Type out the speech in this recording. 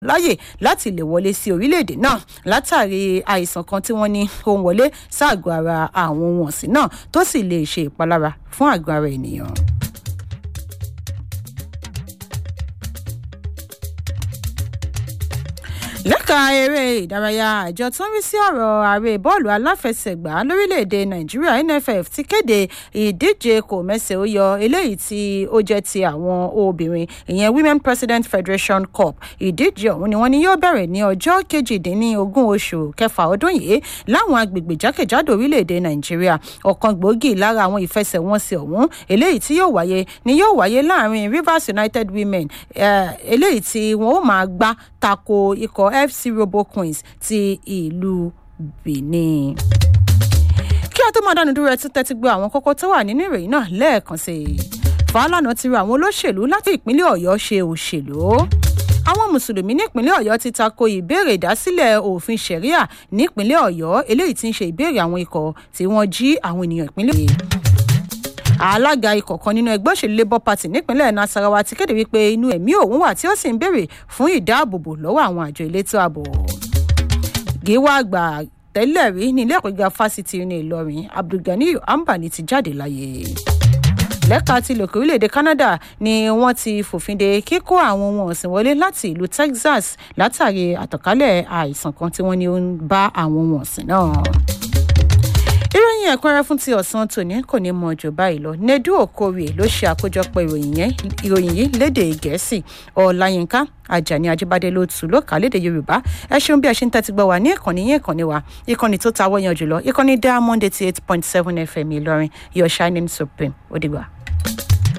láyè láti lè wọlé sí orílẹ̀-èdè náà látàrí àìsàn kan tí wọ́n ní ó ń wọlé ságọ́ ara àwọn ohun ọ̀sìn náà tó sì lè ṣe ìpalára fún àgọ́ ara ènìyàn. lẹ́ka eré ìdárayá àjọ tó ń rí sí ọ̀rọ̀ ààrẹ bọ́ọ̀lù aláfẹsẹ̀gbá lórílẹ̀‐èdè nàìjíríà nff ti kéde ìdíje kò mẹ́sẹ̀ ó yọ eléyìí tí ó jẹ́ ti àwọn obìnrin ìyẹn women president federation cup ìdíje ọ̀hún ni wọ́n ní yóò bẹ̀rẹ̀ ní ọjọ́ kejìdínlógún oṣù kẹfà ọdún yìí láwọn agbègbè jákèjádò orílẹ̀‐èdè nàìjíríà ọ̀kan gbòógì lára àwọn ìfẹsẹ̀wọnsẹ̀ ọ̀hún eléyìí tí yóò wáyé ni yóò wáyé láàrin rivers united women eléyìí tí wọ́n ó máa gbá tako ikọ̀ fc robo queens ti ìlú benin kí a tó máa dánu dúró ẹ tún tẹ́tí gbọ́ àwọn kókó tó wà nínú ìròyìn náà lẹ́ẹ̀kan sí i fàálànà ti rọ àwọn olóṣèlú láti ìpínlẹ̀ ọ̀yọ́ ṣe òṣèlú àwọn mùsùlùmí nípínlẹ̀ ọ̀yọ́ ti tako ìbéèrè ìdásílẹ̀ òfin sẹ̀ríà nípínlẹ̀ ọ̀yọ́ eléyìí ti ń ṣe ìbéèrè àwọn ikọ̀ tí wọ́n jí àwọn ènìyàn ìpínlẹ̀ ọ̀yọ́ alága ikọ̀ kan nínú ẹgbẹ́ òṣèlú labour party nípínlẹ̀ nasarawa ti kéde wípé inú ẹ̀mí òun wà tí ó sì ń béèrè fún ìdáàbòbò lọ́wọ́ àwọn àjọ elétò ààbò gíwá àgbà tẹ́lẹ̀ rí ní ilé ẹ̀kọ́ gíga fásitì ní ìlọrin abdulganiyu ambani ti jáde láyé lẹ́ka ti lòkè orílẹ̀-èdè canada ni wọ́n ti fòfin de kíkó àwọn ohun ọ̀sìn wọlé láti ìlú texas látàrí àtànkálẹ̀ àìsàn kan tí wọ́n ní ó ń bá àwọn ohun ọ̀sìn náà ìròyìn ẹ̀kúnrẹ́ fún ti ọ̀sán tòní kò ní mọ jù báyìí lọ nedu okorie ló ṣe àkójọpọ̀ ìròyìn yẹn ìròyìn yìí léde gẹ̀ẹ́sì ọ̀làyínká ajani ajibade ló tù ló kà léde yorùbá ẹ ṣeun bí ẹ ṣe ń tẹ́tí gbọ́ wá ní ìkànnì yín ìkànnì wa ìkànnì tó ta wọ́yàn jùlọ ìkànnì diamond eighty eight point seven fm ìlọrin your shining supreme ó dìgbà.